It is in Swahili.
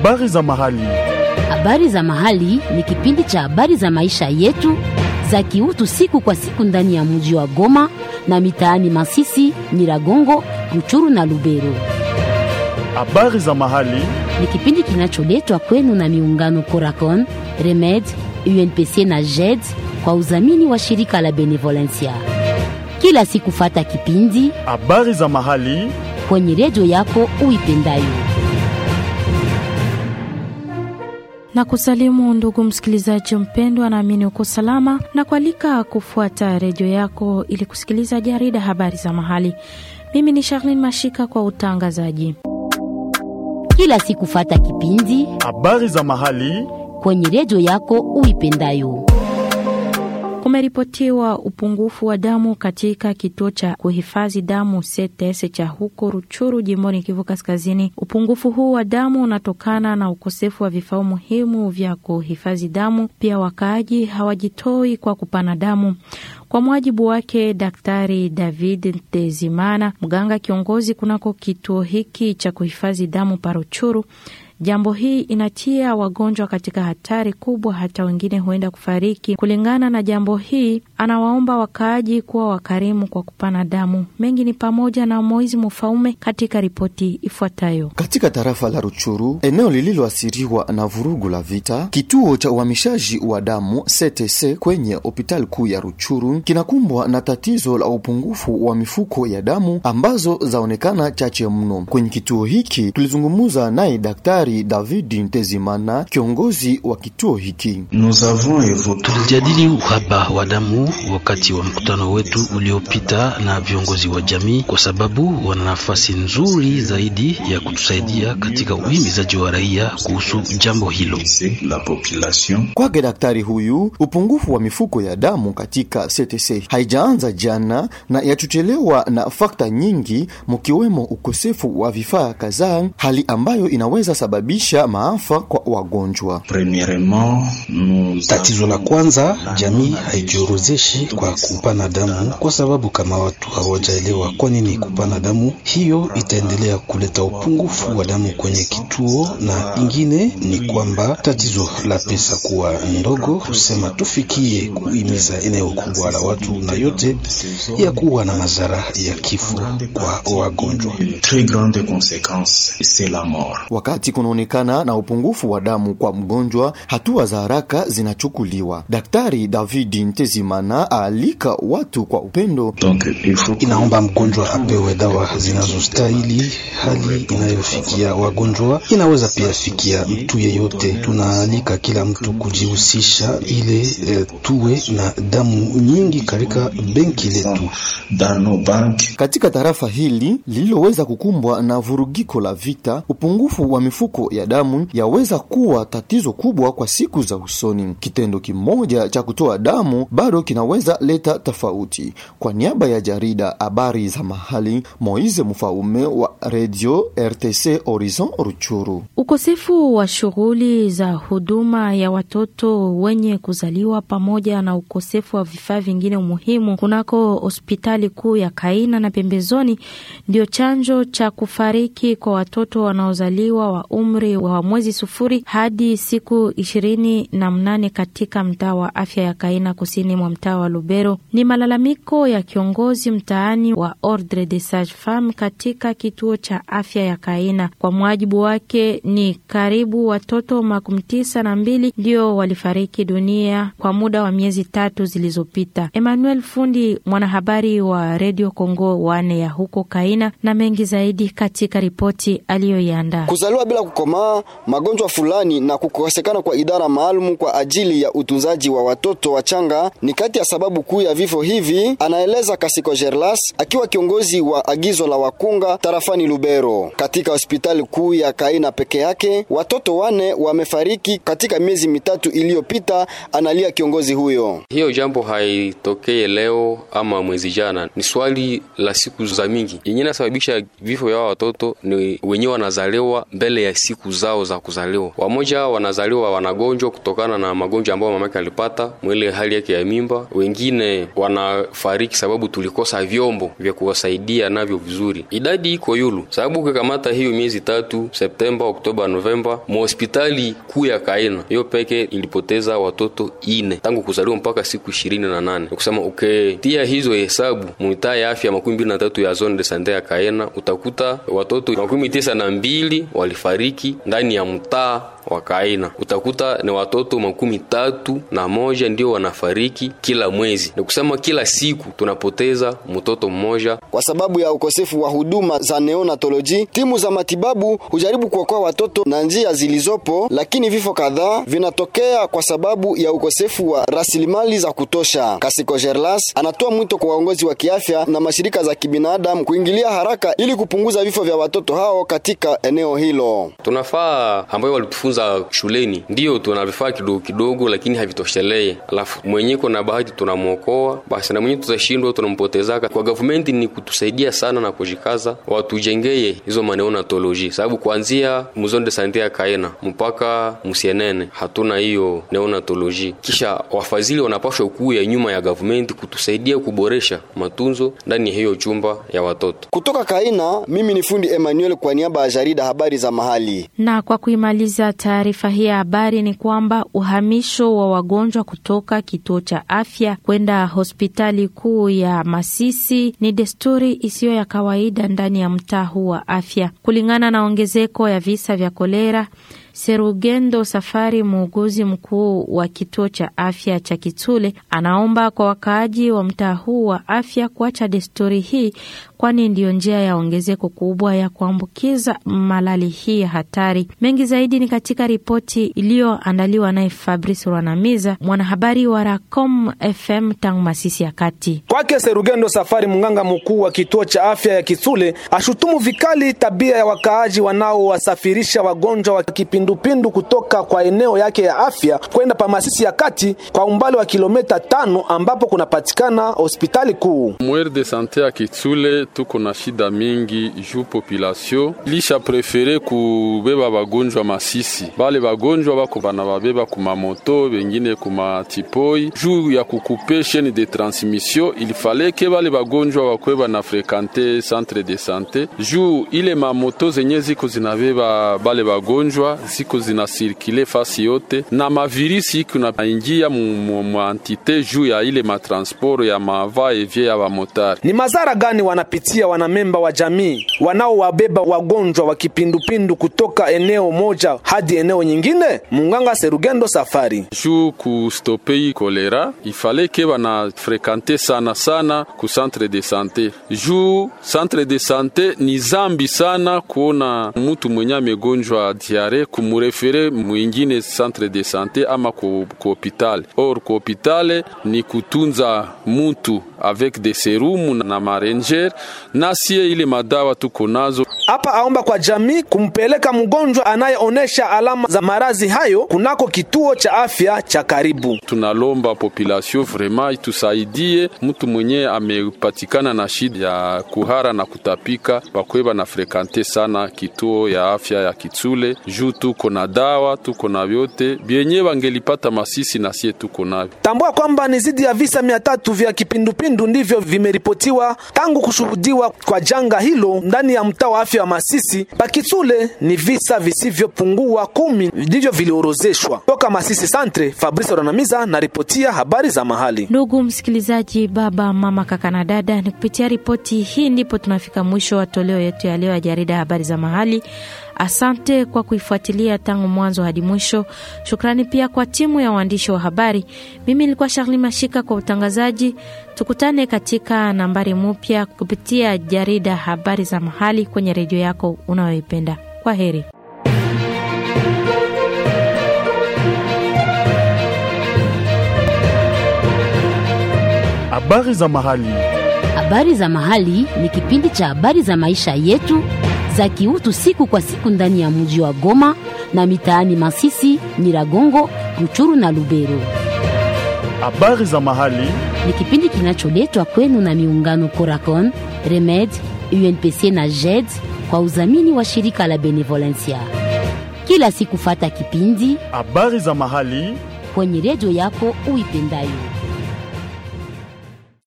Habari za mahali. Habari za mahali ni kipindi cha habari za maisha yetu za kiutu siku kwa siku ndani ya mji wa Goma na mitaani Masisi, Nyiragongo, Ruchuru na Lubero. Habari za mahali. Ni kipindi kinacholetwa kwenu na miungano Coracon, Remed, UNPC na JED kwa udhamini wa shirika la Benevolencia. Kila siku fata kipindi Habari za mahali. kwenye redio yako uipendayo. na kusalimu ndugu msikilizaji mpendwa, naamini uko salama na kualika kufuata redio yako ili kusikiliza jarida habari za mahali. Mimi ni Charlene Mashika kwa utangazaji. Kila siku fata kipindi Habari za mahali. kwenye redio yako uipendayo. Kumeripotiwa upungufu wa damu katika kituo cha kuhifadhi damu CTS cha huko Ruchuru, jimboni Kivu Kaskazini. Upungufu huu wa damu unatokana na ukosefu wa vifaa muhimu vya kuhifadhi damu. Pia wakaaji hawajitoi kwa kupana damu. Kwa mujibu wake Daktari David Ntezimana, mganga kiongozi kunako kituo hiki cha kuhifadhi damu Paruchuru, Jambo hii inatia wagonjwa katika hatari kubwa, hata wengine huenda kufariki. Kulingana na jambo hii, anawaomba wakaaji kuwa wakarimu kwa kupana damu. Mengi ni pamoja na Moizi Mufaume katika ripoti ifuatayo. Katika tarafa la Ruchuru, eneo lililoathiriwa na vurugu la vita, kituo cha uhamishaji wa damu CTC kwenye hospitali kuu ya Ruchuru kinakumbwa na tatizo la upungufu wa mifuko ya damu ambazo zaonekana chache mno. Kwenye kituo hiki tulizungumza naye Daktari David Ntezimana, kiongozi wa kituo hiki. Tulijadili uhaba wa damu wakati wa mkutano wetu uliopita na viongozi wa jamii, kwa sababu wana nafasi nzuri zaidi ya kutusaidia katika uhimizaji wa raia kuhusu jambo hilo. Kwake daktari huyu, upungufu wa mifuko ya damu katika CTC haijaanza jana na yatuchelewa na fakta nyingi, mkiwemo ukosefu wa vifaa kadhaa, hali ambayo inaweza sababisha maafa kwa wagonjwa. Tatizo la kwanza, jamii haijiorodheshi kwa kupana damu, kwa sababu kama watu hawajaelewa kwa nini kupana damu, hiyo itaendelea kuleta upungufu wa damu kwenye kituo. Na ingine ni kwamba tatizo la pesa kuwa ndogo, kusema tufikie kuhimiza eneo kubwa la watu, na yote ya kuwa na madhara ya kifo kwa wagonjwa. Wakati kunaonekana na upungufu wa damu kwa mgonjwa, hatua za haraka zinachukuliwa. Daktari David Ntezimana aalika watu kwa upendo. Inaomba mgonjwa apewe dawa zinazostahili. Hali inayofikia wagonjwa inaweza pia fikia mtu yeyote. Tunaalika kila mtu kujihusisha ile e, tuwe na damu nyingi katika benki letu. Katika tarafa hili lililoweza kukumbwa na vurugiko la vita, upungufu wa mifuko ya damu yaweza kuwa tatizo kubwa kwa siku za usoni. Kitendo kimoja cha kutoa damu bado kinaweza leta tofauti. Kwa niaba ya jarida habari za mahali, Moize Mfaume wa Radio RTC Horizon Ruchuru. Ukosefu wa shughuli za huduma ya watoto wenye kuzaliwa pamoja na ukosefu wa vifaa vingine muhimu kunako hospitali kuu ya Kaina na pembezoni ndio chanjo cha kufariki kwa watoto wanaozaliwa wa umri wa mwezi sufuri hadi siku ishirini na mnane katika mtaa wa afya ya Kaina kusini mwa mtaa wa Lubero. Ni malalamiko ya kiongozi mtaani wa Ordre des Sages Femmes katika kituo cha afya ya Kaina. Kwa mujibu wake, ni karibu watoto makumi tisa na mbili ndio walifariki dunia kwa muda wa miezi tatu zilizopita. Emmanuel Fundi, mwanahabari wa Radio Congo wane ya huko Kaina, na mengi zaidi katika ripoti aliyoiandaa. Kuzaliwa bila kukomaa, magonjwa fulani na kukosekana kwa idara maalum kwa ajili ya utunzaji wa watoto wachanga ni kati ya sababu kuu ya vifo hivi, anaeleza Kasiko Gerlas akiwa kiongozi wa agizo la wakunga tarafani Lubero. Katika hospitali kuu ya Kaina peke yake watoto wane wamefariki katika miezi mitatu iliyopita, analia kiongozi huyo. Hiyo jambo haitokee leo ama mwezi jana, ni swali la siku za mingi. Yenye inasababisha vifo vya watoto ni wenyewe wanazaliwa mbele ya siku zao za kuzaliwa. Wamoja wanazaliwa wanagonjwa kutokana na magonjwa ambayo mamake alipata mwile hali yake ya mimba, kufa, wengine wanafariki sababu tulikosa vyombo vya kuwasaidia navyo vizuri. Idadi iko yulu, sababu ukikamata hiyo miezi tatu, Septemba, Oktoba, Novemba, mhospitali kuu ya Kaina hiyo peke ilipoteza watoto ine tangu kuzaliwa mpaka siku ishirini na nane. Kusema ukitia hizo hesabu muitaa ya afya makumi mbili na tatu ya zone de sante ya Kaena utakuta watoto makumi tisa na mbili walifariki ndani ya mtaa wa Kaina. Utakuta ni watoto makumi tatu na moja ndio wanafariki kila mwezi. Ni kusema kila siku tunapoteza mtoto mmoja Kwa sababu ya ukosefu wa huduma za neonatoloji, timu za matibabu hujaribu kuokoa watoto na njia zilizopo, lakini vifo kadhaa vinatokea kwa sababu ya ukosefu wa rasilimali za kutosha. Kasiko Gerlas anatoa mwito kwa waongozi wa kiafya na mashirika za kibinadamu kuingilia haraka ili kupunguza vifo vya watoto hao katika eneo hilo. tunafaa ambayo walitufunza shuleni, ndiyo tuna vifaa kidogo kidogo, lakini havitoshelee. Alafu mwenye na bahati tunamwokoa, basi na mwenye tutashindwa tunampotezaka. Kwa government ni kutusaidia sana na kujikaza, watujengeye hizo maneonatoloji, sababu kuanzia muzonde sante ya Kaena mpaka Musienene hatuna hiyo neonatoloji. Kisha wafadhili wanapashwa kuu ya nyuma ya government kutusaidia kuboresha matunzo ndani ya hiyo chumba ya watoto. Kutoka Kaina, mimi ni fundi Emmanuel kwa niaba ya jarida habari za mahali. Na kwa kuimaliza taarifa hii ya habari ni kwamba uhamisho wa wagonjwa kutoka kituo cha afya kwenda hospitali kuu ya Masisi ni desturi isiyo ya kawaida ndani ya mtaa huu wa afya, kulingana na ongezeko ya visa vya kolera. Serugendo Safari, muuguzi mkuu wa kituo cha afya cha Kitule, anaomba kwa wakaaji wa mtaa huu wa afya kuacha desturi hii, kwani ndiyo njia ya ongezeko kubwa ya kuambukiza malali hii ya hatari. Mengi zaidi ni katika ripoti iliyoandaliwa naye Fabrice Rwanamiza, mwanahabari wa Racom FM tangu Masisi ya Kati. Kwake Serugendo Safari, mganga mkuu wa kituo cha afya ya Kisule, ashutumu vikali tabia ya wakaaji wanaowasafirisha wagonjwa wa kipindupindu kutoka kwa eneo yake ya afya kwenda pa Masisi ya Kati kwa umbali wa kilomita tano ambapo kunapatikana hospitali kuu. Mwere de sante ya Kitsule tuko na shida mingi juu population lisha prefere kubeba bagonjwa Masisi. Bale bagonjwa bako bana babeba kumamoto bengine kumatipoi juu ya kukupe chaine de transmission, ilifaleke bale bagonjwa bakwe bana frekante centre de sante juu ile mamoto zenye ziko zinabeba bale bagonjwa ziko zinasirkile fasi yote na mavirisi iko naingia mu antite juu ya ile matransport ya mava evye ya bamotari. Ni madhara gani wanapitia wanamemba wa jamii wanaowabeba wagonjwa wa kipindupindu kutoka eneo moja hadi eneo nyingine? Munganga Serugendo Safari juu kustope hii kolera ifaleke bana frekante sana sana ku centre de sante juu centre de sante ni zambi sana kuona mutu mwenye amegonjwa diare kumurefere mwingine centre de sante ama ku, ku hopital or ku hopital ni kutunza mutu avec des serumu na marenger nasie ile madawa tuko nazo hapa. Aomba kwa jamii kumpeleka mgonjwa anayeonesha alama za marazi hayo kunako kituo cha afya cha karibu. Tunalomba population vraiment itusaidie mtu mwenye amepatikana na shida ya kuhara na kutapika, bakweba na frekante sana kituo ya afya ya Kitsule juu tuko na dawa, tuko na vyote byenye bangelipata Masisi na sie tuko navyo. Tambua kwamba ni zidi ya visa mia tatu vya kipindupindu ndivyo vimeripotiwa tangu kushuhudiwa kwa janga hilo ndani ya mtaa wa afya wa Masisi. Pakitsule ni visa visivyopungua kumi ndivyo viliorozeshwa. Toka Masisi Santre, Fabrice Ranamiza na ripotia habari za mahali. Ndugu msikilizaji, baba, mama, kaka na dada, ni kupitia ripoti hii ndipo tunafika mwisho wa toleo yetu ya leo ya jarida habari za mahali. Asante kwa kuifuatilia tangu mwanzo hadi mwisho. Shukrani pia kwa timu ya waandishi wa habari. Mimi nilikuwa Charli Mashika kwa utangazaji. Tukutane katika nambari mpya kupitia jarida habari za mahali kwenye redio yako unayoipenda. Kwa heri. Habari za mahali. Habari za mahali ni kipindi cha habari za maisha yetu za kiutu siku kwa siku ndani ya mji wa Goma na mitaani Masisi, Nyiragongo, Ruchuru na Lubero. Habari za mahali Ni kipindi kinacholetwa kwenu na miungano Coracon, Remed, UNPC na JED kwa udhamini wa shirika la Benevolencia. Kila siku fata kipindi habari za mahali kwenye redio yako uipendayo.